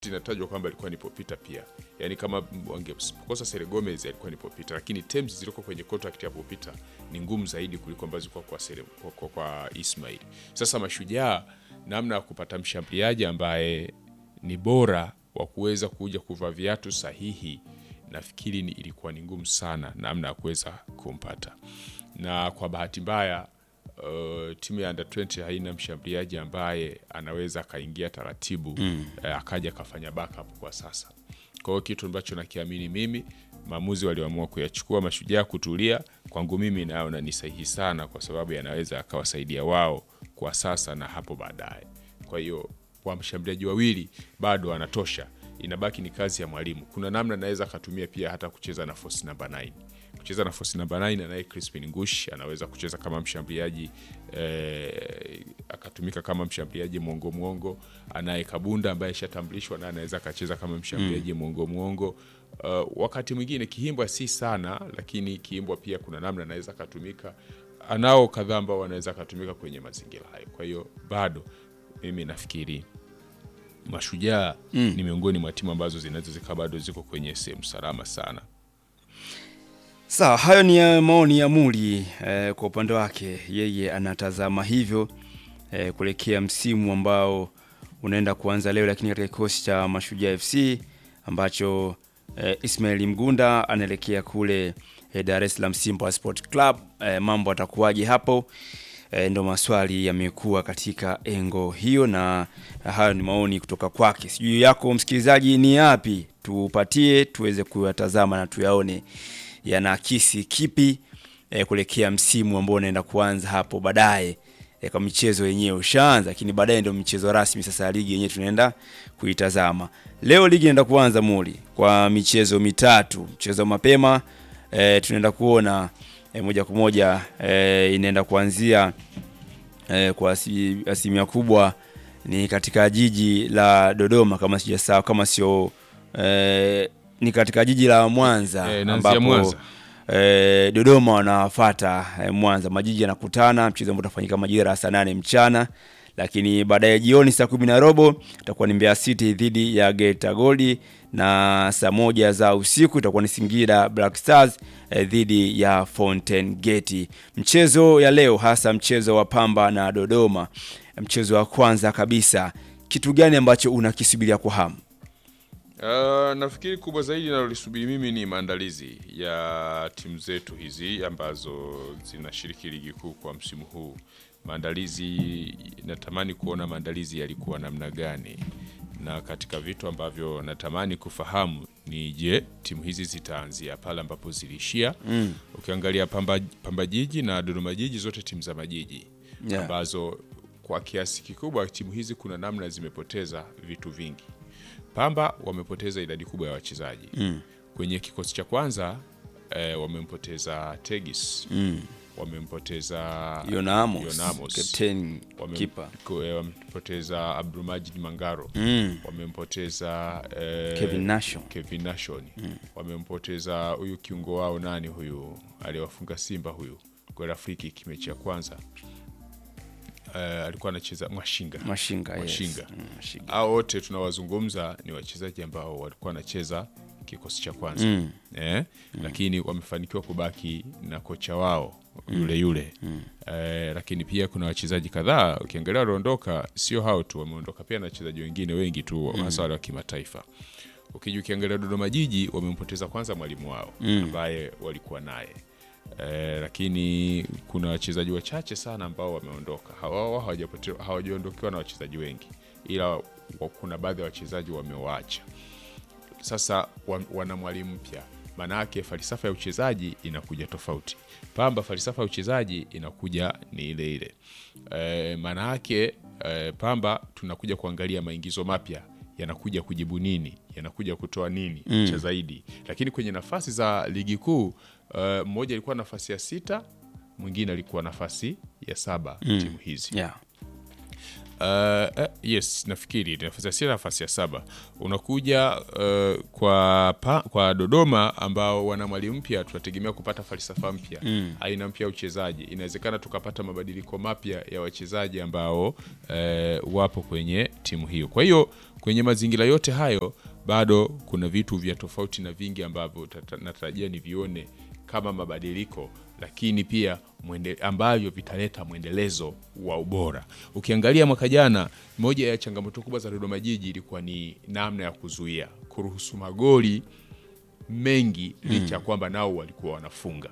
inatajwa kwamba alikuwa ni popita pia, yaani kama wangekosa Sere Gomez alikuwa ni popita, lakini terms ziliko kwenye contract ya popita ni ngumu zaidi kuliko ambazo zilikuwa kwa, Sere, kwa, kwa, kwa Ismail. Sasa Mashujaa, namna ya kupata mshambuliaji ambaye ni bora wa kuweza kuja kuvaa viatu sahihi, nafikiri ni ilikuwa ni ngumu sana namna ya kuweza kumpata, na kwa bahati mbaya Uh, timu ya under 20 haina mshambuliaji ambaye anaweza akaingia taratibu mm. eh, akaja akafanya backup kwa sasa. Kwa hiyo kitu ambacho nakiamini mimi, maamuzi walioamua kuyachukua Mashujaa kutulia, kwangu mimi naona ni sahihi sana, kwa sababu yanaweza akawasaidia wao kwa sasa na hapo baadaye. Kwa hiyo kwa mshambuliaji wawili bado anatosha, inabaki ni kazi ya mwalimu. Kuna namna anaweza akatumia pia hata kucheza na force number 9 kucheza na force number 9 anaye Crispin Ngush anaweza kucheza kama mshambuliaji eh, akatumika kama mshambuliaji mwongo mwongo. Anaye Kabunda ambaye ishatambulishwa na anaweza akacheza kama mshambuliaji mwongo mwongo. Uh, wakati mwingine Kihimbwa si sana, lakini Kihimbwa pia kuna namna anaweza akatumika. Anao kadhaa ambao wanaweza akatumika kwenye mazingira hayo. Kwa hiyo bado mimi nafikiri Mashujaa mm. ni miongoni mwa timu ambazo zinaweza zikawa bado ziko kwenye sehemu salama sana. Sawa, hayo ni ya maoni ya Muli eh, kwa upande wake yeye anatazama hivyo eh, kuelekea msimu ambao unaenda kuanza leo, lakini katika kikosi cha Mashujaa FC ambacho eh, Ismail Mgunda anaelekea kule eh, Dar es Salaam Simba Sport Club eh, mambo atakuwaje hapo? Eh, ndo maswali yamekuwa katika engo hiyo, na hayo ni maoni kutoka kwake. Sijui yako msikilizaji ni yapi, tupatie tuweze kuyatazama na tuyaone yanaakisi kipi eh, kuelekea msimu ambao unaenda kuanza hapo baadaye. Eh, kwa michezo yenyewe ushaanza, lakini baadaye ndio michezo rasmi sasa ya ligi yenyewe tunaenda kuitazama. Leo ligi inaenda kuanza muli kwa michezo mitatu. Mchezo mapema eh, tunaenda kuona eh, moja kwa moja eh, inaenda kuanzia eh, kwa asi- asilimia kubwa ni katika jiji la Dodoma kama sijasahau, kama sio eh, ni katika jiji la Mwanza Eh, inaanzia Mwanza. eh, Dodoma wanawafata eh, Mwanza. Majiji yanakutana, mchezo ambao utafanyika majira ya saa nane mchana, lakini baadaye jioni saa kumi na robo itakuwa ni Mbeya City dhidi ya Geita Gold, na saa moja za usiku itakuwa ni Singida Black Stars eh, dhidi ya Fountain Gate. Mchezo ya leo hasa mchezo wa Pamba na Dodoma, mchezo wa kwanza kabisa, kitu gani ambacho unakisubiria kwa hamu? Uh, nafikiri kubwa zaidi nalolisubiri mimi ni maandalizi ya timu zetu hizi ambazo zinashiriki ligi kuu kwa msimu huu. Maandalizi, natamani kuona maandalizi yalikuwa namna gani, na katika vitu ambavyo natamani kufahamu ni je, timu hizi zitaanzia pale ambapo ziliishia. mm. Ukiangalia Pamba, Pamba Jiji na Dodoma Jiji, zote timu za majiji Yeah. ambazo kwa kiasi kikubwa timu hizi kuna namna zimepoteza vitu vingi. Pamba wamepoteza idadi kubwa ya wachezaji mm. kwenye kikosi cha kwanza eh, wamempoteza Tegis mm. wamempoteza Yona Amos, Yona Amos. captain Wame- keeper. ko- eh, wamempoteza Abdulmajid Mangaro Mm. wamempoteza eh, Kevin Nation. Kevin Nation wamempoteza huyu kiungo wao nani huyu aliyewafunga Simba huyu goli Afriki kimechi ya kwanza eh, alikuwa anacheza Mwashinga Mashinga, yes. Mashinga. Mm, Mashinga. hao wote tunawazungumza ni wachezaji ambao walikuwa wanacheza kikosi cha kwanza mm. eh? mm. lakini wamefanikiwa kubaki na kocha wao yule yule mm. eh, lakini pia kuna wachezaji kadhaa ukiangalia waliondoka, sio hao tu, wameondoka pia na wachezaji wengine wengi tu mm. hasa wale wa kimataifa. Ukija ukiangalia Dodoma Jiji wamempoteza kwanza mwalimu wao mm. ambaye walikuwa naye Eh, lakini kuna wachezaji wachache sana ambao wameondoka. Hawao hawajapote- hawajaondokewa na wachezaji wengi, ila wa- kuna baadhi ya wachezaji wamewaacha. Sasa wa- wana mwalimu mpya, maana yake falsafa ya uchezaji inakuja tofauti. Pamba falsafa ya uchezaji inakuja ni ile ile. E, maana yake e, Pamba tunakuja kuangalia maingizo mapya yanakuja kujibu nini, yanakuja kutoa nini cha zaidi. Lakini kwenye nafasi za ligi kuu e, mmoja alikuwa nafasi ya sita, mwingine alikuwa nafasi ya saba timu hizi Yeah. Uh, uh, yes nafikiri nafasi ya sita nafasi ya saba unakuja uh, kwa, pa, kwa Dodoma ambao wana mwalimu mpya, tunategemea kupata falsafa mpya mm. aina mpya ya uchezaji. Inawezekana tukapata mabadiliko mapya ya wachezaji ambao uh, wapo kwenye timu hiyo. Kwa hiyo kwenye mazingira yote hayo bado kuna vitu vya tofauti na vingi ambavyo tata- natarajia nivione kama mabadiliko lakini pia mwende, ambavyo vitaleta mwendelezo wa ubora. Ukiangalia mwaka jana, moja ya changamoto kubwa za Dodoma Jiji ilikuwa ni namna ya kuzuia kuruhusu magoli mengi licha ya kwamba nao walikuwa wanafunga.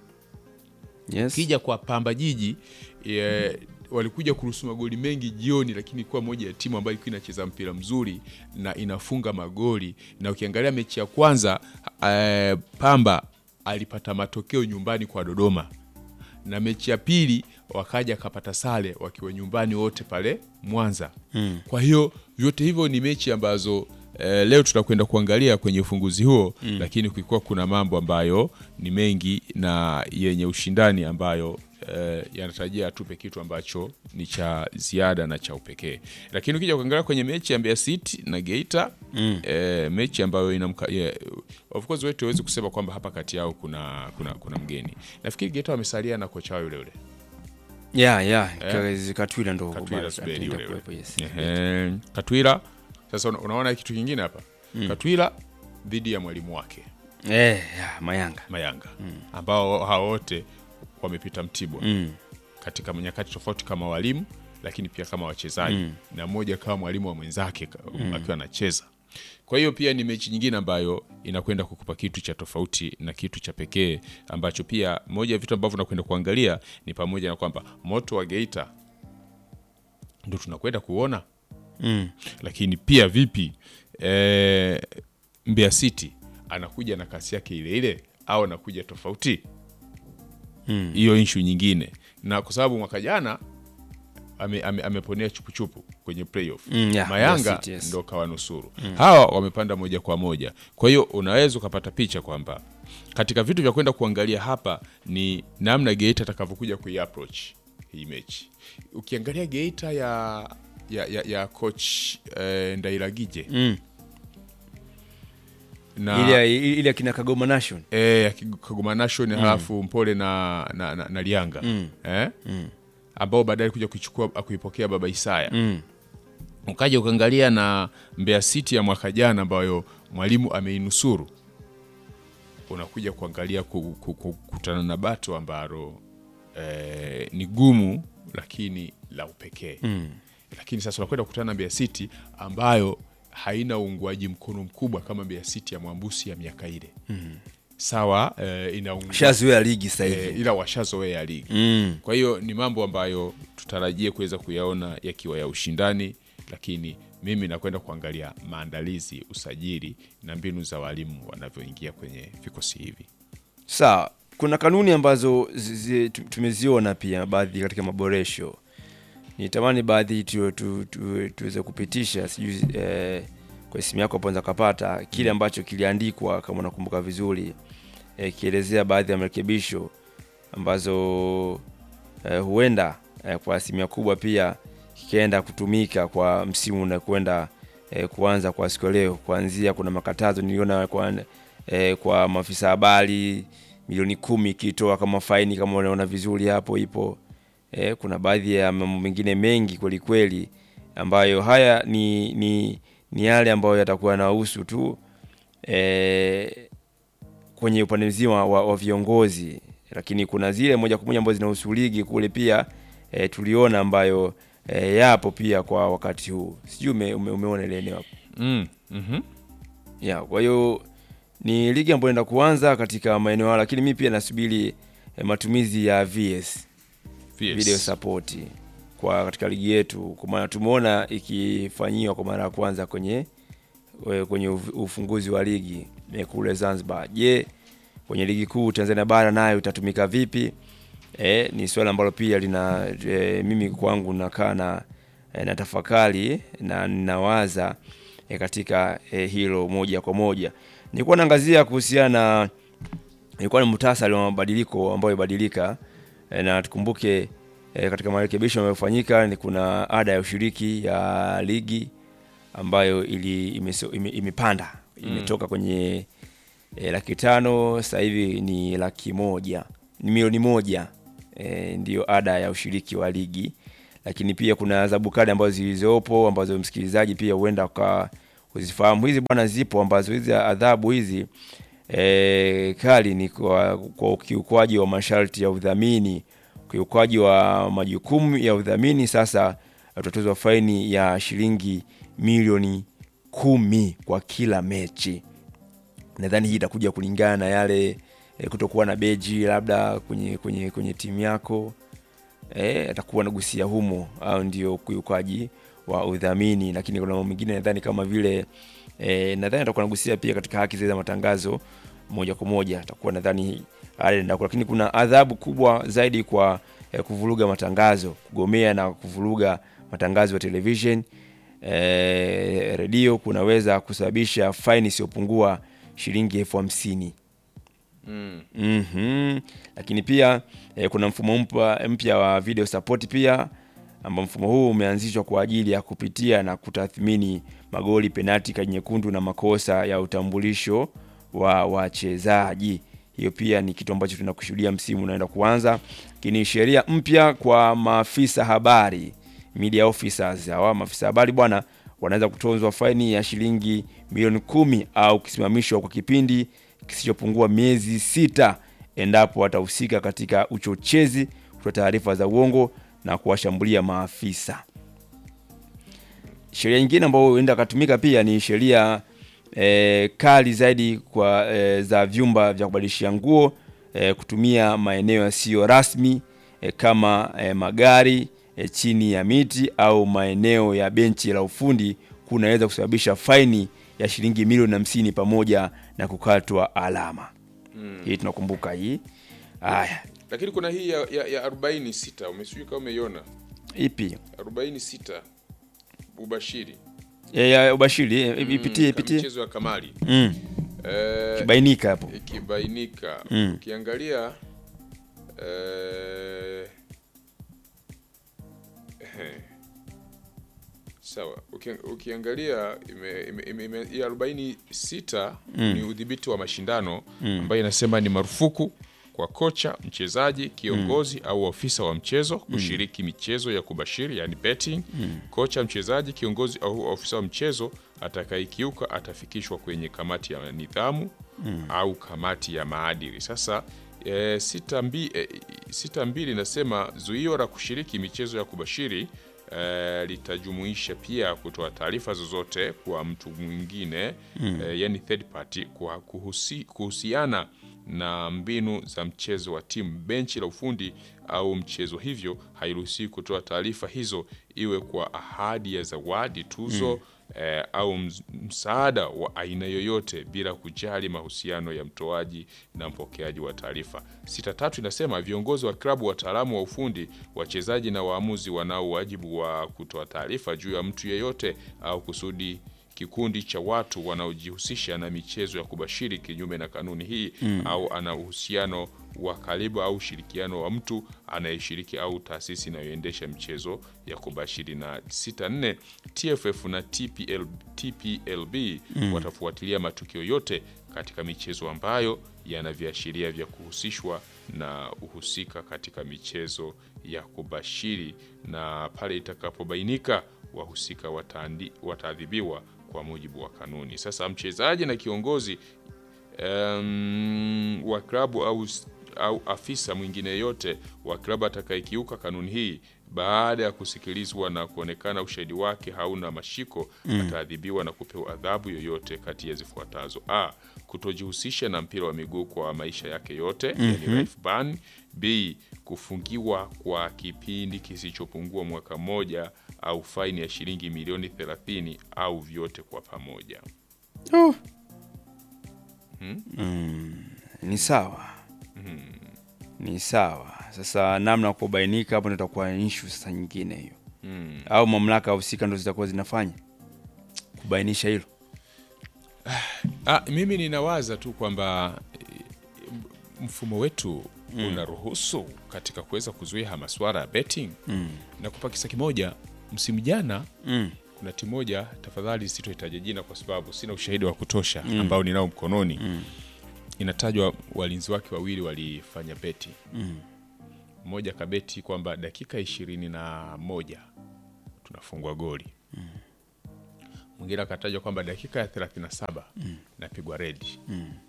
Yes. Kija kwa Pamba Jiji e, walikuja kuruhusu magoli mengi jioni, lakini ilikuwa moja ya timu ambayo ilikuwa inacheza mpira mzuri na inafunga magoli. Na ukiangalia mechi ya kwanza e, Pamba alipata matokeo nyumbani kwa Dodoma, na mechi ya pili wakaja akapata sare wakiwa nyumbani wote pale Mwanza. Mm. Kwa hiyo vyote hivyo ni mechi ambazo eh, leo tutakwenda kuangalia kwenye ufunguzi huo mm. Lakini kulikuwa kuna mambo ambayo ni mengi na yenye ushindani ambayo eh, yanatarajia atupe kitu ambacho ni cha ziada na cha upekee. Lakini ukija kuangalia kwenye mechi ya Mbeya City na Geita mm. eh, mechi ambayo inamka yeah, of course wetu hawezi kusema kwamba hapa kati yao kuna, kuna, kuna mgeni. Nafikiri Geita wamesalia na kocha wao yule yule ya ya Kazi- Katwila ndo Katwila bado Zuberi ataenda yule yule. kuwepo, yes. Ehe, Katwila sasa una- unaona kitu kingine hapa Katwila dhidi ya mwalimu wake Eh, ya, Mayanga Mayanga ambao hao wote wamepita Mtibwa mm. katika nyakati tofauti kama walimu lakini pia kama wachezaji na mmoja kama mwalimu wa mwenzake ka- akiwa anacheza. Kwa hiyo pia ni mechi nyingine ambayo inakwenda kukupa kitu cha tofauti na kitu cha pekee ambacho pia moja ya vitu ambavyo nakwenda kuangalia ni pamoja na kwamba moto wa Geita ndo tunakwenda kuona Mm. lakini pia vipi e, Mbeya City anakuja na kasi yake ile ile au anakuja tofauti hiyo mm. inshu nyingine na kwa sababu mwaka jana ame, ame, ameponea chupuchupu kwenye playoff Mm, yeah, Mayanga Mbeya City, yes. ndo kawanusuru hawa wamepanda moja kwa moja kwa hiyo unaweza ukapata picha kwamba katika vitu vya kwenda kuangalia hapa ni namna Geita atakavyokuja kuiapproach hii mechi ukiangalia Geita ya ya, ya, ya coach eh, Ndairagije Mm. na ile ile akina Kagoma Nation eh, ya Kig- Kagoma Nation halafu Mpole na, na, na, na Lianga eh? ambao baadaye kuja kuichukua kuipokea Baba Isaya mm. ukaja ukaangalia na Mbeya City ya mwaka jana ambayo mwalimu ameinusuru, unakuja kuangalia ku- ku- ku- kukutana na bato ambalo eh, ni gumu lakini la upekee mm. Lakini sasa unakwenda kukutana na Mbeya City ambayo haina uungwaji mkono mkubwa kama Mbeya City ya Mwambusi ya miaka ile mm. Sawa eh, ina uungwa- shazoea ligi sasa eh, hivi ila washazoea ligi mm. kwa hiyo ni mambo ambayo tutarajie kuweza kuyaona yakiwa ya ushindani, lakini mimi nakwenda kuangalia maandalizi, usajili na mbinu za walimu wanavyoingia kwenye vikosi hivi. Sawa, kuna kanuni ambazo zi- zi- tu- tumeziona pia baadhi katika maboresho. Nitamani baadhi tu, tu, tu, tuweze kupitisha sijui eh, kwa simu yako hapo unaweza kapata kile ambacho kiliandikwa kama unakumbuka vizuri eh, kielezea baadhi ya marekebisho ambazo eh, huenda eh, kwa asilimia kubwa pia kikienda kutumika kwa msimu unakwenda eh, kuanza kwa siku ya leo. Kuanzia kuna makatazo niliona kwa, eh, kwa maafisa habari milioni kumi ikitoa kama faini, kama unaona vizuri hapo ipo. Eh, kuna baadhi ya mambo mengine mengi kweli kweli ambayo haya ni, ni, ni yale ambayo yatakuwa yanahusu tu eh, kwenye upande mzima wa, wa viongozi, lakini kuna zile moja kwa moja ambazo zinahusu ligi kule pia e, tuliona ambayo e, yapo pia kwa wakati huu. Sijui ume, ume, umeona ile eneo hapo Mm, mhm. ya. Kwa hiyo ni ligi ambayo inaenda kuanza katika maeneo hayo, lakini mi pia nasubiri e, matumizi ya VS Yes. video support kwa katika ligi yetu, kwa maana tumeona ikifanyiwa kwa mara ya kwanza kwenye we- kwenye uf- ufunguzi wa ligi eh, kule Zanzibar. Je, kwenye ligi kuu Tanzania bara nayo itatumika vipi? E, ni swala ambalo pia lina e, mimi kwangu nakaa na e, na tafakari na ninawaza e, katika e, hilo moja kwa moja. Nilikuwa naangazia kuhusiana na ilikuwa ni muhtasari wa mabadiliko ambayo ibadilika e, na tukumbuke e, katika marekebisho yanayofanyika ni kuna ada ya ushiriki ya ligi ambayo ili imeso- ime- imepanda imetoka kwenye e, laki tano sasa hivi ni laki moja ni milioni moja e, ndiyo ada ya ushiriki wa ligi lakini pia kuna adhabu kali ambazo zilizopo ambazo msikilizaji pia huenda uka uzifahamu hizi bwana zipo ambazo hizi adhabu hizi e, kali ni kwa, kwa ukiukwaji wa masharti ya udhamini ukiukwaji wa majukumu ya udhamini sasa utatozwa faini ya shilingi milioni kumi kwa kila mechi nadhani hii itakuja kulingana na yale e, kutokuwa na beji labda kwenye kwenye kwenye timu yako e, atakuwa nagusia humo au ndio ukiukaji wa udhamini lakini kuna mambo mengine nadhani kama vile e, nadhani atakuwa nagusia pia katika haki zile za matangazo moja kwa moja atakuwa nadhani ale ndako lakini kuna adhabu kubwa zaidi kwa e, kuvuruga matangazo kugomea na kuvuruga matangazo ya television e, redio kunaweza kusababisha faini isiyopungua shilingi elfu hamsini Mm. mm Lakini pia eh, kuna mfumo mpya mpya wa video support pia ambao mfumo huu umeanzishwa kwa ajili ya kupitia na kutathmini magoli, penati, kadi nyekundu na makosa ya utambulisho wa wachezaji. Hiyo pia ni kitu ambacho tunakushuhudia msimu unaenda kuanza. Lakini sheria mpya kwa maafisa habari, media officers, hawa maafisa habari bwana wanaweza kutozwa faini ya shilingi milioni kumi au kusimamishwa kwa kipindi kisichopungua miezi sita endapo watahusika katika uchochezi, kutoa taarifa za uongo na kuwashambulia maafisa. Sheria nyingine ambayo huenda katumika pia ni sheria e, kali zaidi kwa e, za vyumba vya kubadilishia nguo e, kutumia maeneo yasiyo rasmi e, kama e, magari e, chini ya miti au maeneo ya benchi la ufundi kunaweza kusababisha faini ya shilingi milioni hamsini pamoja na kukatwa alama. Hii tunakumbuka hii. Haya, Lakini kuna hii ya, ya, ya 46 umesijui kama umeiona ipi 46 ubashiri ya, ya ubashiri eh, ipitie Mm, ipitie mchezo wa kamari mm. eh, Bainika hapo ikibainika Mm. ukiangalia eh, ehe. sawa uki, ukiangalia ime, ime, ime, ime, ya 46 ni udhibiti wa mashindano ambayo inasema ni marufuku kwa kocha mchezaji kiongozi au ofisa wa mchezo kushiriki michezo ya kubashiri yani betting kocha mchezaji kiongozi au ofisa wa mchezo atakayekiuka atafikishwa kwenye kamati ya nidhamu au kamati ya maadili sasa e, sita, mbi, e, sita mbili inasema zuio la kushiriki michezo ya kubashiri e, litajumuisha pia kutoa taarifa zozote kwa mtu mwingine e, yani third party kwa kuhusi, kuhusiana na mbinu za mchezo wa timu benchi la ufundi au mchezo hivyo hairuhusiwi kutoa taarifa hizo iwe kwa ahadi ya zawadi tuzo eh, au ms- msaada wa aina yoyote bila kujali mahusiano ya mtoaji na mpokeaji wa taarifa. Sita tatu inasema viongozi wa klabu, wataalamu wa ufundi, wachezaji na waamuzi wanao wajibu wa kutoa taarifa juu ya mtu yeyote au kusudi kikundi cha watu wanaojihusisha na michezo ya kubashiri kinyume na kanuni hii au ana uhusiano wa karibu au ushirikiano wa mtu anayeshiriki au taasisi inayoendesha michezo ya kubashiri. Na 64 TFF na TPL, TPLB watafuatilia matukio yote katika michezo ambayo yana viashiria vya kuhusishwa na uhusika katika michezo ya kubashiri, na pale itakapobainika wahusika wataandi- wataadhibiwa kwa mujibu wa kanuni. Sasa mchezaji na kiongozi um, wa klabu au, au afisa mwingine yeyote wa klabu atakayekiuka kanuni hii baada ya kusikilizwa na kuonekana ushahidi wake hauna mashiko ataadhibiwa na kupewa adhabu yoyote kati ya zifuatazo: a kutojihusisha na mpira wa miguu kwa maisha yake yote, yani life ban; b kufungiwa kwa kipindi kisichopungua mwaka mmoja au faini ya shilingi milioni 30 au vyote kwa pamoja. Oh. ni sawa ni sawa sasa namna ya kubainika hapo ndio itakuwa issue sasa nyingine hiyo au mamlaka husika ndo zitakuwa zinafanya kubainisha hilo Ah, mimi ninawaza tu kwamba eh, mfumo wetu unaruhusu katika kuweza kuzuia masuala ya betting na kupa kisa kimoja msimu jana Mm. kuna timu moja tafadhali sitoitaja jina kwa sababu sina ushahidi wa kutosha ambao ninao mkononi inatajwa walinzi wake wawili walifanya beti mmoja kabeti kwamba dakika ishirini na moja tunafungwa goli mwingine akatajwa kwamba dakika ya 37 napigwa redi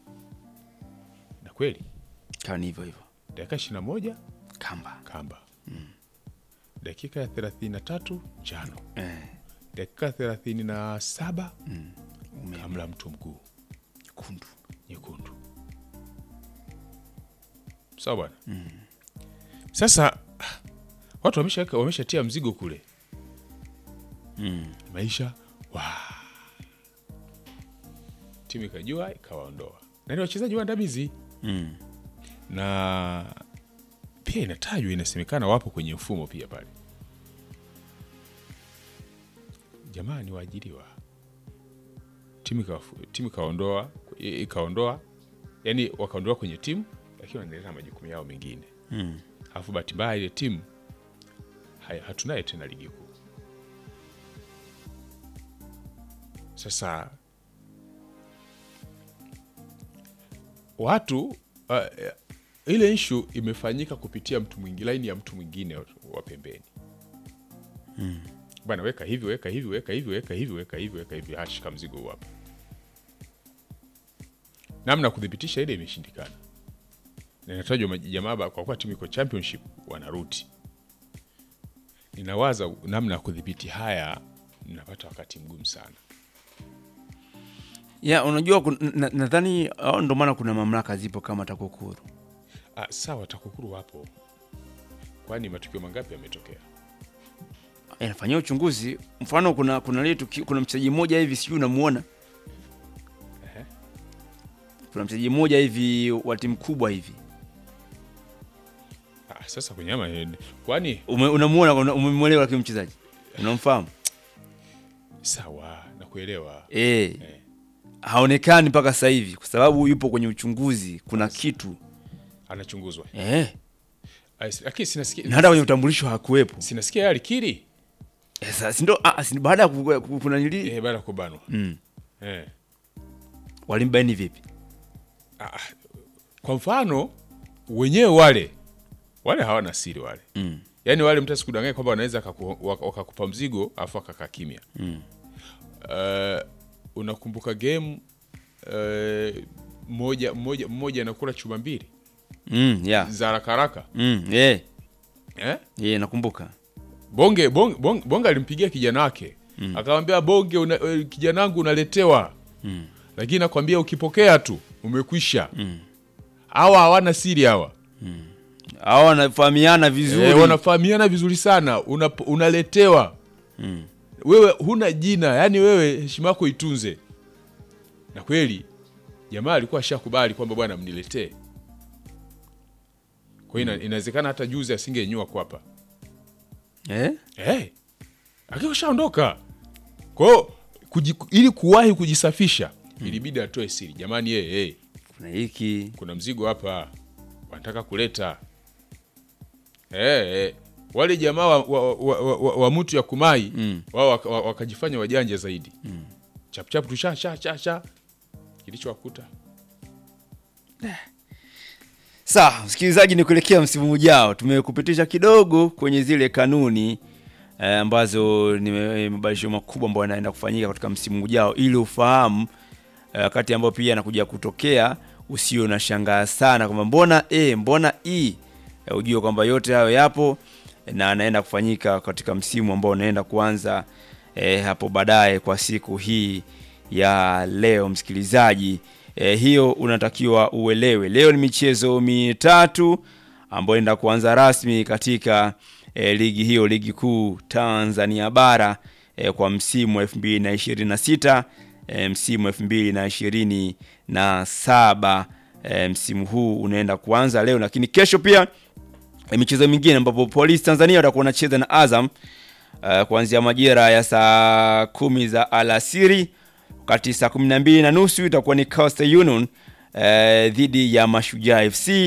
na kweli Kani hivyo hivyo. dakika 21 Kamba. kamba dakika ya 33 njano Eh. dakika ya 37 Ume kamla mtu mguu kundu. nyekundu sawa bwana sasa watu wamesha wameshatia mzigo kule Mm. maisha wa timu ikajua ikawaondoa na ni wachezaji waandamizi Mm. na pia inatajwa inasemekana wapo kwenye mfumo pia pale jamaa ni waajiriwa timu ikawafu- timu ikaondoa i- ikaondoa yani wakaondoa kwenye timu lakini wanaendelea na majukumu yao mengine Mm. alafu bahati mbaya ile timu haya- hatunaye tena ligi kuu sasa watu uh, ile nshu imefanyika kupitia mtu mwingi laini ya mtu mwingine wa- wa pembeni bwana weka hivi weka hivi weka hivi weka hivi weka hivi weka hivi ashika mzigo huu hapa namna ya kuthibitisha ile imeshindikana na inatajwa maji- jamaa ba- kwa kuwa timu iko championship wanaruti ninawaza namna ya kudhibiti haya napata wakati mgumu sana Ya, unajua kun- na- nadhani au ndo maana kuna mamlaka zipo kama TAKUKURU. ah, sawa takukuru wapo kwani matukio mangapi yametokea Yanafanyia uchunguzi. Mfano kuna kuna ile tuki- kuna mchezaji mmoja hivi sijui unamuona. Ehe. Kuna mchezaji mmoja hivi wa timu kubwa hivi. ah, sasa kwenye ama kwani Ume, unamuona una- umemwelewa kile mchezaji? Unamfahamu? sawa nakuelewa Eh. Haonekani mpaka sasa hivi kwa sababu yupo kwenye uchunguzi. Kuna kitu. anachunguzwa Eh. Ah, si- lakini sinasikia Na hata kwenye utambulisho hakuwepo. sinasikia yeye alikiri Eh, sasa si ndo ah, si baada ya ku- ku- kuna nili eh, baada ya kubanwa mm. eh. walimbaini vipi? ah, kwa mfano wenyewe wale wale hawana siri wale Mm. yaani wale mtu asikudanganya kwamba wanaweza wakaku- wak- wakakupa mzigo afu akakaa kimya Mm. uh, unakumbuka game uh, mmoja mmoja mmoja anakula chuma mbili Mm, yeah. za haraka haraka Mm, yeah. eh? Yeah, nakumbuka. bonge bonge, bonge, bonge alimpigia kijana wake mm. akamwambia bonge una, eh, kijana wangu unaletewa Mm. lakini nakwambia ukipokea tu umekwisha hawa hawana siri hawa Hao wanafahamiana vizuri. e, wanafahamiana vizuri sana una, unaletewa Mm. wewe huna jina yani wewe heshima yako itunze na kweli jamaa alikuwa ashakubali kwamba bwana mniletee kwa hiyo ina- inawezekana hata juzi asingenyua kwapa Eh? hey, akiwa shaondoka kwao kuji, ili kuwahi kujisafisha ilibidi atoe siri jamani hey, hey, Kuna hiki. kuna mzigo hapa wanataka kuleta hey, hey. wale jamaa wa, wa, wa, wa, wa, wa mtu ya kumai Mm. wao waka- wa- wakajifanya wajanja zaidi mm. chapchap tu sha sha sha sha kilichowakuta Sawa, msikilizaji, ni kuelekea msimu ujao, tumekupitisha kidogo kwenye zile kanuni eh, ambazo ni me- mabadilisho makubwa ambayo yanaenda kufanyika katika msimu ujao, ili ufahamu eh, wakati ambao pia anakuja kutokea, usio na shangaa sana kwamba mbona A, mbona E, eh, ujue kwamba yote hayo yapo eh, na anaenda kufanyika katika msimu ambao unaenda kuanza eh, hapo baadaye kwa siku hii ya leo msikilizaji. E, hiyo unatakiwa uelewe. Leo ni michezo mitatu ambayo inaenda kuanza rasmi katika e, ligi hiyo, ligi kuu Tanzania bara e, kwa msimu wa 2026 e, msimu wa 2027 e, msimu huu unaenda kuanza leo, lakini kesho pia e, michezo mingine ambapo Polisi Tanzania watakuwa wanacheza na Azam uh, kuanzia majira ya saa kumi za alasiri wakati saa kumi na mbili na nusu itakuwa ni Coastal Union uh, dhidi ya Mashujaa FC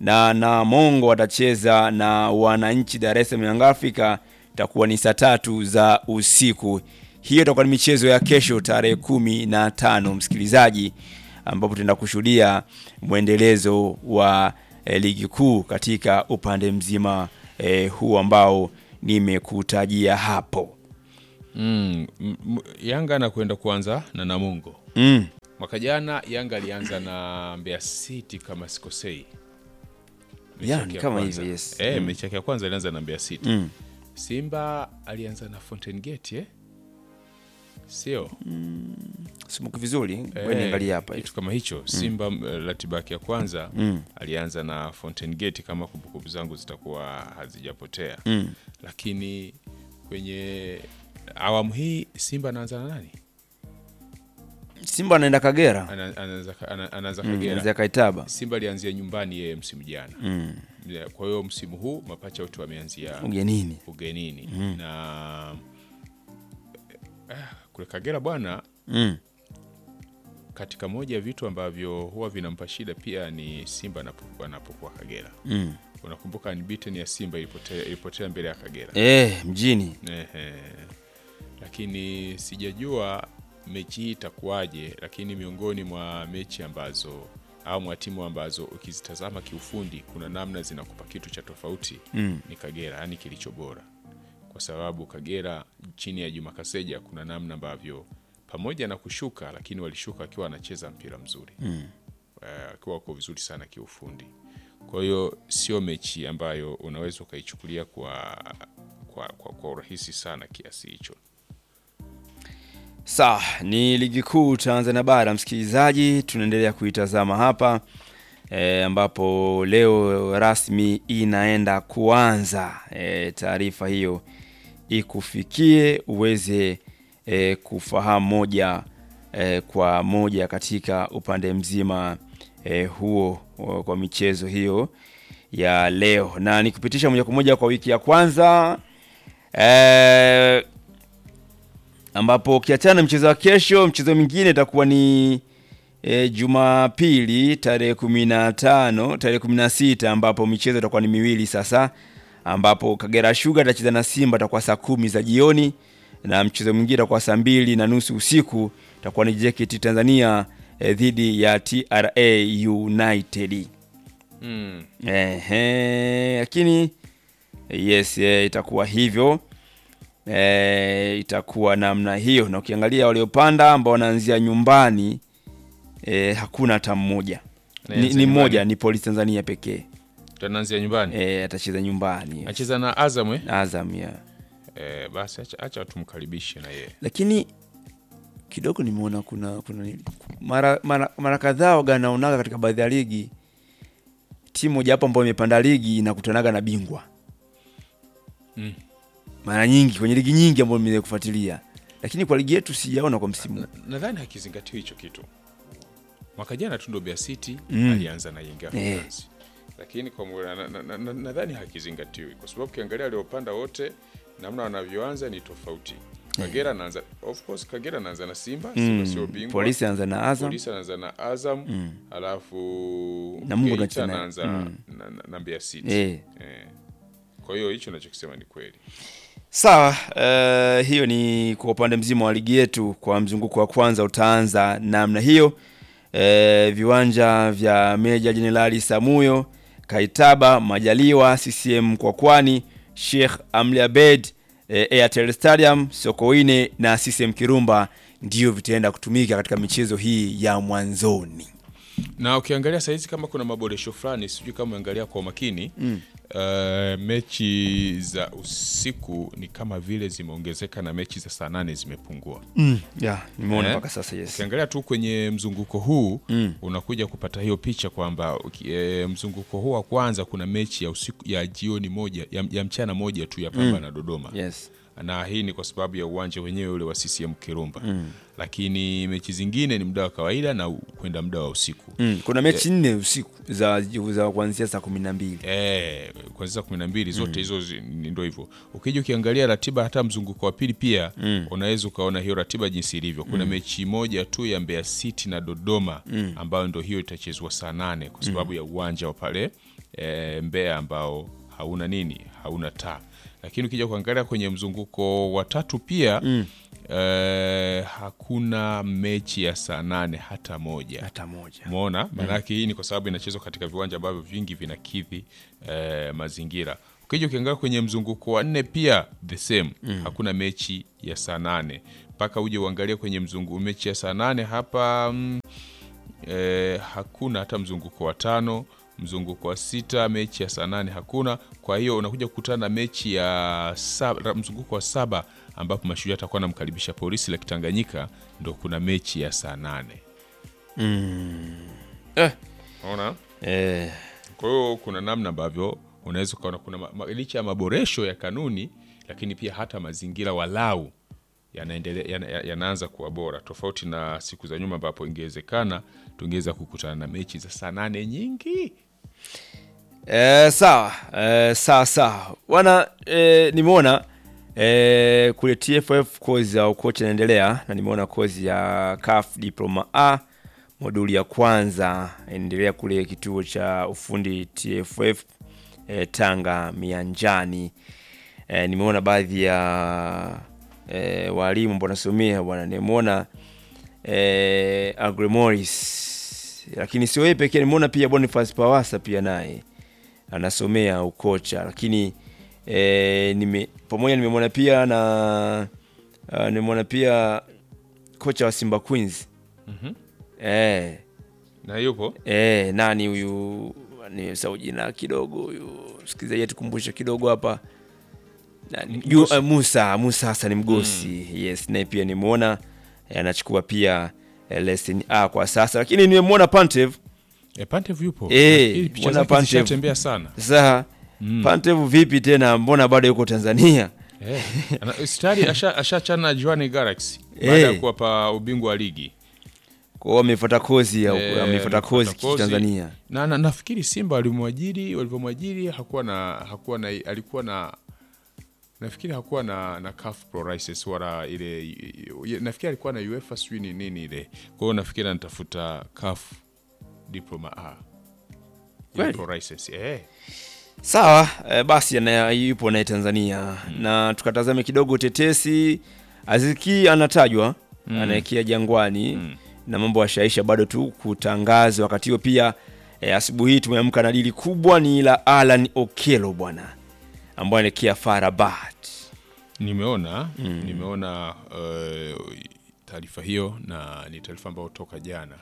na Namongo watacheza na wananchi Dar es Salaam Young Africa, itakuwa ni saa tatu za usiku. Hiyo itakuwa ni michezo ya kesho tarehe kumi na tano msikilizaji, ambapo tutaenda kushuhudia mwendelezo wa eh, ligi kuu katika upande mzima eh, huu ambao nimekutajia hapo. Mm, m- m- Yanga anakwenda kuanza na Namungo. Mm. Mwaka jana Yanga alianza na Mbeya City kama sikosei. Mechi Ya, yake ni ya kama kwanza. hivyo, yes. Eh, mechi yake ya kwanza alianza na Mbeya City. Mm. Simba alianza na Fountain Gate eh? Sio? Simuki vizuri, Eh, wewe niangalie hapa. kitu kama hicho. Simba mm. ratiba yake ya kwanza Mm. alianza na Fountain Gate kama kumbukumbu zangu zitakuwa hazijapotea. Mm. Lakini kwenye awamu hii Simba anaanza na nani? Simba anaenda Kagera. Ana- Anaanza ana- anaanza Mm, Kagera. Anzia Kaitaba. Simba alianzia nyumbani yeye msimu jana. Mm. Ya, Kwa hiyo msimu huu mapacha wote wameanzia Ugenini. ugenini na eh, kule Kagera bwana, Mm. katika moja ya vitu ambavyo huwa vinampa shida pia ni Simba anapo- anapokuwa Kagera. Mm. Unakumbuka unbeaten ya Simba ilipotea, ilipotea mbele ya Kagera Eh, mjini. Ehe. Lakini sijajua mechi hii itakuwaje, lakini miongoni mwa mechi ambazo au mwa timu ambazo ukizitazama kiufundi kuna namna zinakupa kitu cha tofauti Mm. ni Kagera, yani kilicho bora, kwa sababu Kagera chini ya Juma Kaseja kuna namna ambavyo pamoja na kushuka, lakini walishuka wakiwa wanacheza mpira mzuri Mm. Eh, wakiwa wako vizuri sana kiufundi. Kwa hiyo sio mechi ambayo unaweza ukaichukulia kwa, kwa, kwa, kwa urahisi sana kiasi hicho. Sawa, ni ligi kuu Tanzania bara msikilizaji, tunaendelea kuitazama hapa e, ambapo leo rasmi inaenda kuanza e, taarifa hiyo ikufikie uweze e, kufahamu moja e, kwa moja katika upande mzima e, huo o, kwa michezo hiyo ya leo, na nikupitisha moja kwa moja kwa wiki ya kwanza e, ambapo ukiachana na mchezo wa kesho, mchezo mwingine itakuwa ni e, Jumapili tarehe kumi na tano tarehe kumi na sita ambapo michezo itakuwa ni miwili sasa, ambapo Kagera Sugar itacheza na Simba itakuwa saa kumi za jioni, na mchezo mwingine itakuwa saa mbili na nusu usiku itakuwa ni JKT Tanzania e, dhidi ya TRA United. Mm. Ehe, lakini yes, eh, itakuwa hivyo eh, itakuwa namna hiyo, na ukiangalia waliopanda ambao wanaanzia nyumbani eh, hakuna hata mmoja, ni, Anaanza ni nyumbani. mmoja ni Polisi Tanzania pekee Tunaanzia nyumbani eh, atacheza nyumbani acheza na Azam eh? Azam ya. Eh, basi acha, acha tumkaribishe na yeye Lakini kidogo nimeona kuna kuna mara mara, mara kadhaa waga naonaga katika baadhi ya ligi timu moja hapo ambayo imepanda ligi inakutanaga na bingwa Mm. mara nyingi kwenye ligi nyingi ambayo nimeweza kufuatilia, lakini kwa ligi yetu sijaona kwa msimu huu. nadhani hakizingatiwa hicho kitu. Mwaka jana tu ndo Mbeya City Mm. alianza na Young Africans lakini kwa mu- na- na- na- na- nadhani hakizingatiwi kwa sababu ukiangalia waliopanda wote namna wanavyoanza ni tofauti. Kagera anaanza of course, Kagera anaanza na Simba, Simba sio bingwa. Polisi anza na Azam Polisi anaanza na Azam alafu Namungo Geita anacheza na- anaanza mm. na, na, na Mbeya City eh. eh. Kwa hiyo hicho nachokisema ni kweli. Sawa, eh, hiyo ni kwa upande mzima wa ligi yetu. Kwa mzunguko wa kwanza utaanza namna hiyo. Eh, viwanja vya Meja Jenerali Samuyo, Kaitaba, Majaliwa, CCM Kwakwani, Sheikh Amri Abeid, eh, Airtel Stadium, Sokoine na CCM Kirumba ndio vitaenda kutumika katika michezo hii ya mwanzoni. na ukiangalia sahizi kama kuna maboresho fulani, sijui kama uangalia kwa umakini mm. Uh, mechi za usiku ni kama vile zimeongezeka na mechi za saa nane zimepungua. Mm. Yeah, nimeona Eh? mpaka sasa yes. Ukiangalia tu kwenye mzunguko huu Mm. unakuja kupata hiyo picha kwamba uki- e, mzunguko huu wa kwanza kuna mechi ya usiku ya jioni moja ya, ya mchana moja tu ya Pamba na Dodoma Yes. na hii ni kwa sababu ya uwanja wenyewe ule wa CCM Kirumba lakini mechi zingine ni muda wa kawaida na u- kwenda muda wa usiku Mm. Kuna mechi nne usiku za, za kuanzia saa kumi na mbili. Eh, kuanzia saa kumi na mbili zote hizo zi- ni- ndo hivyo. Ukija ukiangalia ratiba hata mzunguko wa pili pia unaweza ukaona hiyo ratiba jinsi ilivyo. Kuna mechi moja tu ya Mbeya City na Dodoma ambayo ndo hiyo itachezwa saa nane kwa sababu ya uwanja wa pale e, Mbeya ambao hauna nini, hauna taa. Lakini ukija kuangalia kwenye mzunguko wa tatu pia mm. e, hakuna mechi ya saa nane hata moja hata moja Umeona, maanake hii ni kwa sababu inachezwa katika viwanja ambavyo vingi vinakidhi eh, mazingira. Ukija ukiangalia kwenye mzunguko wa nne pia the same hakuna mechi ya saa nane mpaka uje uangalie kwenye mzungu mechi ya saa nane hapa mm, eh, hakuna hata mzunguko wa tano mzunguko wa sita mechi ya saa nane hakuna. Kwa hiyo unakuja kukutana na mechi ya saba, mzunguko wa saba ambapo Mashujaa atakuwa anamkaribisha Polisi la Kitanganyika, ndo kuna mechi ya saa nane eh, Unaona? eh, Kwa hiyo kuna namna ambavyo unaweza ukaona kuna ma- ma- licha ya maboresho ya kanuni, lakini pia hata mazingira walau yanaendelea yana, yanaanza kuwa bora, tofauti na siku za nyuma ambapo ingewezekana tungeweza kukutana na mechi za saa nane nyingi. Eh, sawa eh, sawa sawa bwana eh, nimeona eh, kule TFF kozi ya ukocha inaendelea na nimeona kozi ya CAF diploma A moduli ya kwanza inaendelea kule kituo cha ufundi TFF eh, Tanga Mianjani. Eh, nimeona baadhi ya eh, walimu ambao nasomea bwana, nimeona eh, Agremoris, lakini sio yeye pekee, nimeona pia Boniface Pawasa pia naye anasomea ukocha, lakini eh, nime, pamoja nimemwona pia na uh, nimemwona pia kocha wa Simba Queens Mhm. eh, Na yupo eh, nani huyu ni sau jina kidogo huyu msikilizaji atukumbushe kidogo hapa Nani? Yu- Mgosi. eh, Musa Musa Hassan Mgosi yes, naye pia nimeona eh, anachukua pia eh, lesson A kwa sasa, lakini nimemwona Pantev e, Pantev yupo Eh, Nafikiri picha mbona zake Pantev? zishatembea sana sasa Mm. Pantev vipi tena, mbona bado yuko Tanzania? Eh, ana- stari asha- ashachana na Jwaneng Galaxy baada ya Eh. kuwapa ubingwa wa ligi Kwa hiyo amefuata kozi ya Eh, amefuata amefuata kozi kozi. Tanzania. na, na nafikiri Simba walimwajiri walivyomwajiri hakuwa na hakuwa na alikuwa na nafikiri hakuwa na na CAF Pro license wala ile nafikiri alikuwa na UEFA sijui ni nini ile. Kwa hiyo nafikiri anatafuta CAF diploma A. Ile Kweli? Pro license eh. Sawa eh, basi ana yupo naye Tanzania na tukatazame kidogo tetesi. Aziki anatajwa anaekea Jangwani na mambo ashaisha bado tu kutangazwa. Wakati huo pia eh, asubuhi hii tumeamka na dili kubwa ni la Alan Okelo bwana, ambaye anaelekea FAR Rabat. Nimeona nimeona uh, taarifa hiyo na ni taarifa ambayo toka jana.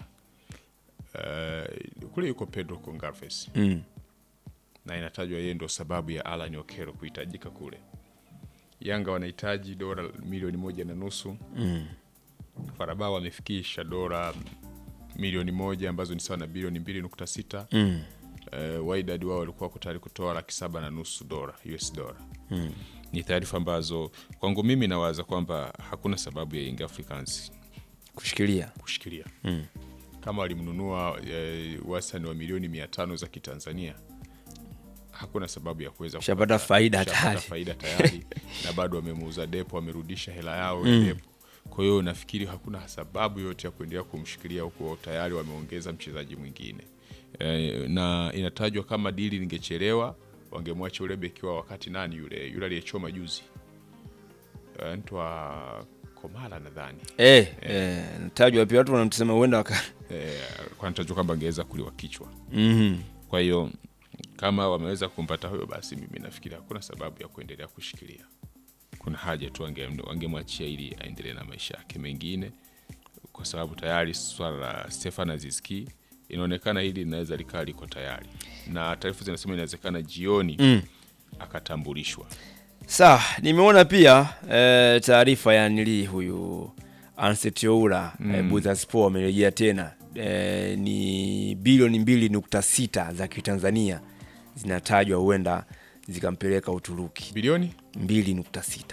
Uh, kule yuko Pedro Gonçalves Mm. na inatajwa yeye ndo sababu ya Alan Okero kuhitajika kule. Yanga wanahitaji dola milioni moja na nusu Mm. Farabao wamefikisha dola milioni moja ambazo ni sawa na bilioni mbili nukta sita Mm. uh, Wydad wao walikuwa wako tayari kutoa laki saba na nusu dola US dola ni taarifa ambazo kwangu mimi nawaza kwamba hakuna sababu ya Young Africans Kushikilia. kushikilia kama walimnunua eh, wastani wa milioni mia tano za kitanzania hakuna sababu ya kuweza Shapata kupata- faida shapata tayari. faida tayari na bado wamemuuza depo wamerudisha hela yao ya depo kwa hiyo nafikiri hakuna sababu yote ya kuendelea kumshikilia huku tayari wameongeza mchezaji mwingine e, na inatajwa kama dili lingechelewa wangemwacha ule beki wao wakati nani yule yule aliyechoma juzi Eh, ntwa komala nadhani Eh, eh, natajwa pia watu wanamsema huenda waka. eh, kwa natajwa kwamba angeweza kuliwa kichwa Mhm. kwa hiyo kama wameweza kumpata huyo basi mimi nafikiri hakuna sababu ya kuendelea kushikilia kuna haja tu wange- wangemwachia ili aendelee na maisha yake mengine kwa sababu tayari swala la Stefan Aziski inaonekana hili linaweza likaa liko tayari na taarifa zinasema inawezekana jioni Mm. akatambulishwa Sawa, nimeona pia eh, taarifa ya nili huyu Anset Oura mm. eh, Buzaspo amerejea tena eh, ni bilioni mbili nukta sita za kitanzania zinatajwa huenda zikampeleka Uturuki bilioni mbili nukta sita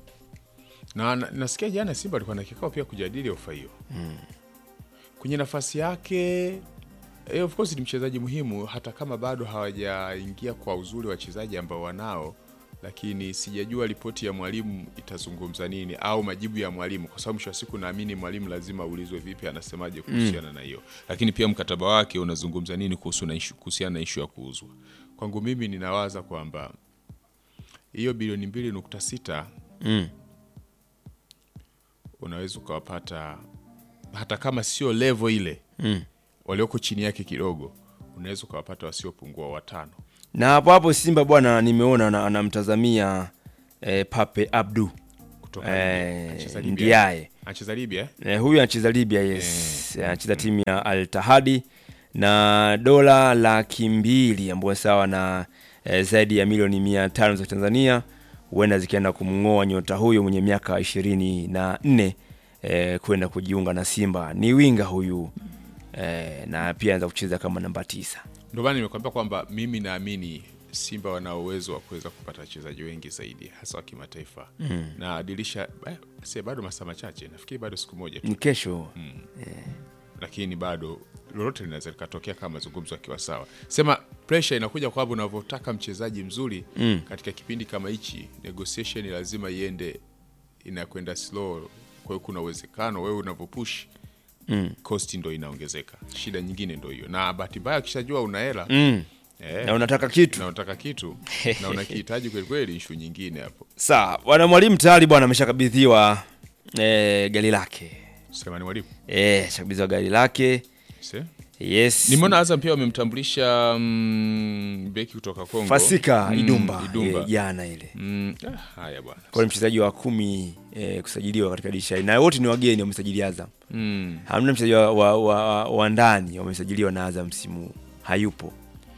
na, na nasikia jana Simba alikuwa na kikao pia kujadili ofa hiyo kwenye nafasi yake. Eh, of course ni mchezaji muhimu, hata kama bado hawajaingia kwa uzuri wachezaji ambao wanao, lakini sijajua ripoti ya mwalimu itazungumza nini au majibu ya mwalimu, kwa sababu mwisho wa siku naamini mwalimu lazima aulizwe vipi, anasemaje kuhusiana na hiyo, lakini pia mkataba wake unazungumza nini kuhusu na issue- kuhusiana na ishu ya kuuzwa. kwangu mimi ninawaza kwamba hiyo bilioni mbili nukta sita mm. unaweza ukawapata hata kama sio levo ile Mm. walioko chini yake kidogo, unaweza ukawapata wasiopungua watano. na hapo hapo Simba bwana, nimeona ana- anamtazamia eh, Pape Abdu kutoka Libya. eh, Anacheza Libya. Ndiaye Anacheza Libya eh? eh, huyu anacheza Libya, yes, anacheza timu ya Al Tahadi na dola laki mbili ambayo sawa na eh, zaidi ya milioni mia tano za Tanzania huenda zikaenda kumng'oa nyota huyo mwenye miaka ishirini na nne eh, kwenda kujiunga na Simba. Ni winga huyu eh, na pia anaweza kucheza kama namba tisa. Ndio maana nimekwambia kwamba mimi naamini Simba wana uwezo wa kuweza kupata wachezaji wengi zaidi hasa wa kimataifa na dirisha eh, si bado masaa machache, nafikiri bado siku moja tu, Ni kesho lakini bado lolote linaweza likatokea kama mazungumzo akiwa sawa. Sema pressure inakuja kwamba unavyotaka mchezaji mzuri Mm. katika kipindi kama hichi, negotiation lazima iende inakwenda slow. Kwa hiyo kuna uwezekano wewe unavyopush mm. cost ndo inaongezeka. Shida nyingine ndo hiyo, na bahati mbaya akishajua una hela Mm. eh, na unataka kitu na unataka kitu na unakihitaji kweli kweli, ishu nyingine hapo. sawa. Bwana mwalimu tayari bwana ameshakabidhiwa eh, gari lake Selemani Mwalimu eh, shakabidhiwa gari lake Se? yes. Nimeona Azam pia wamemtambulisha mm, beki kutoka Kongo Fasika Mm, Idumba Idumba. eh, jana ile Mm, ah, haya bwana kwa ni mchezaji wa kumi eh, kusajiliwa katika dirisha hili. na wote ni wageni wamesajili Azam. mm. Hamna mchezaji wa, wa, wa, wa ndani wamesajiliwa na Azam msimu huu. hayupo.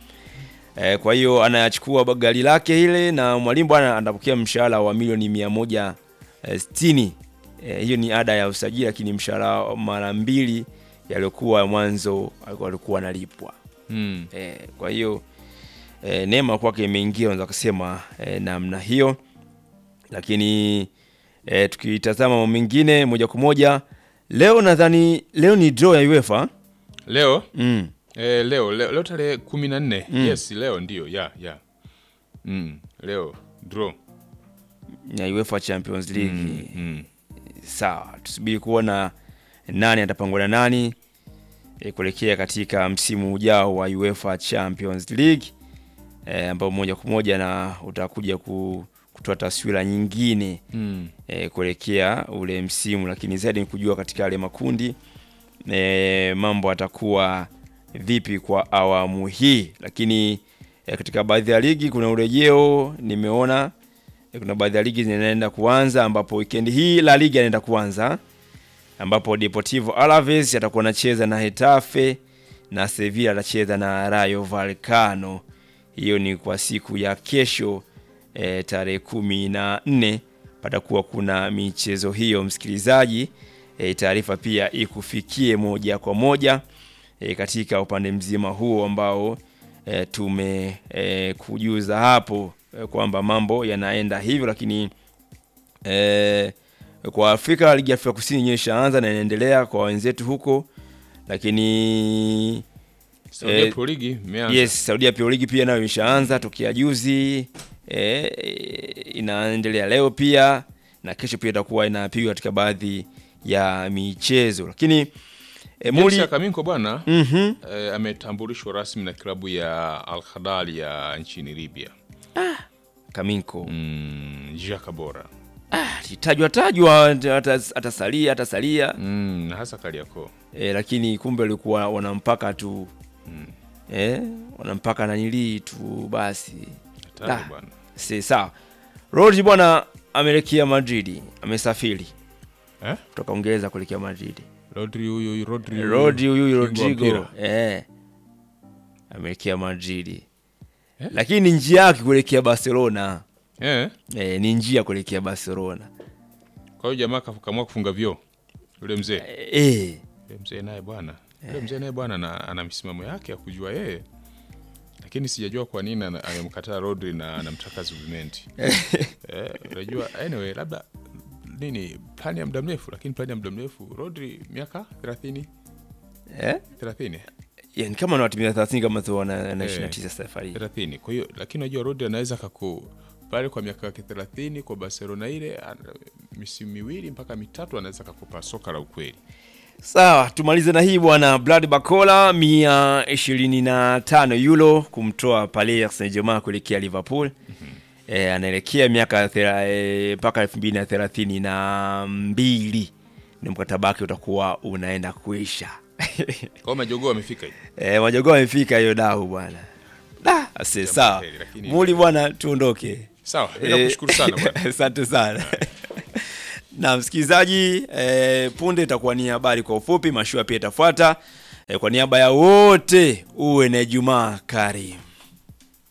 Eh, kwa hiyo anachukua gari lake ile na mwalimu bwana anapokea mshahara wa milioni mia moja eh, sitini. Eh, hiyo ni ada ya usajili, lakini mshahara mara mbili yaliyokuwa mwanzo alikuwa alikuwa analipwa. Mm. Eh, kwa hiyo eh, neema kwake imeingia unaweza kusema eh, namna hiyo, lakini eh, tukitazama mambo mengine moja kwa moja leo, nadhani leo ni draw ya UEFA Leo mm. eh, leo leo, leo tarehe kumi na nne yes, leo ndio ya ya mm. leo draw ya UEFA Champions League mm. Mm. sawa, tusubiri kuona nani atapangwa na nani e, kuelekea katika msimu ujao wa UEFA Champions League e, ambao moja kwa moja na utakuja ku, kutoa taswira nyingine Mm. e, kuelekea ule msimu, lakini zaidi ni kujua katika yale makundi e, mambo atakuwa vipi kwa awamu hii, lakini e, katika baadhi ya ligi kuna urejeo nimeona e, kuna baadhi ya ligi zinaenda kuanza, ambapo weekend hii La Liga inaenda kuanza ambapo Deportivo Alaves atakuwa anacheza na Hetafe na Sevilla atacheza na Rayo Vallecano. Hiyo ni kwa siku ya kesho e, tarehe kumi na nne patakuwa kuna michezo hiyo, msikilizaji. E, taarifa pia ikufikie moja kwa moja e, katika upande mzima huo ambao e, tume e, kujuza hapo e, kwamba mambo yanaenda hivyo, lakini e, kwa Afrika ligi ya Afrika Kusini yenyewe ishaanza na inaendelea kwa wenzetu huko, lakini Saudia Eh, Pro League imeanza. yes, Saudia Pro League pia nayo imeshaanza tokea juzi e, inaendelea leo pia na kesho pia itakuwa inapigwa katika baadhi ya michezo, lakini e, James muli Akaminko bwana Mhm. eh, ametambulishwa rasmi na klabu ya Al Khadal ya nchini Libya. Kaminko Mm, Jaka bora tajwa tajwa atas- atasalia atasalia mm, na hasa Kariakoo. e, lakini kumbe walikuwa wanampaka tu e, wanampaka nanilii tu basi Hatari Ah. bwana. si sawa. Rodri bwana ameelekea Madrid, amesafiri Eh? kutoka Uingereza kuelekea Madrid. Rodri huyu huyu Rodri huyu. Rodri huyu Kingo wa Rodrigo mpira. eh, ameelekea Madrid Eh? lakini ni njia yake kuelekea Barcelona Eh? eh, ni njia kuelekea Barcelona Kwa hiyo jamaa kaamua kufunga vyoo. Yule mzee. eh, Yule mzee naye bwana. Yule mzee naye bwana ana, ana misimamo yake ya kujua yeye. Lakini sijajua kwa nini ana- amemkataa Rodri na anamtaka Zubimendi. eh, unajua anyway labda nini plani ya muda mrefu lakini plani ya muda mrefu Rodri miaka 30 eh? 30 Yani kama anawatimia 30 kama tu wana na Eh. 29 safari hii. 30 kwa hiyo lakini unajua Rodri anaweza kaku pale kwa miaka yake 30 kwa Barcelona ile ana- misimu miwili mpaka mitatu anaweza kakupa soka la ukweli Sawa, tumalize na hii bwana. Brad Bacola mia ishirini na tano euro kumtoa Paris Saint-Germain kuelekea Liverpool. E, anaelekea miaka thera- e, mpaka elfu mbili na thelathini na mbili ni mkataba wake utakuwa unaenda kuisha. Kwa majogoo amefika hivi. E, majogoo amefika hiyo dau bwana. Da, ase sawa. heri, lakini- Muli bwana, tuondoke. Sawa, mimi nakushukuru sana bwana. Asante sana. Na msikilizaji, eh, punde itakuwa ni habari kwa ufupi, mashua pia itafuata. Eh, kwa niaba ya wote uwe na Ijumaa karimu.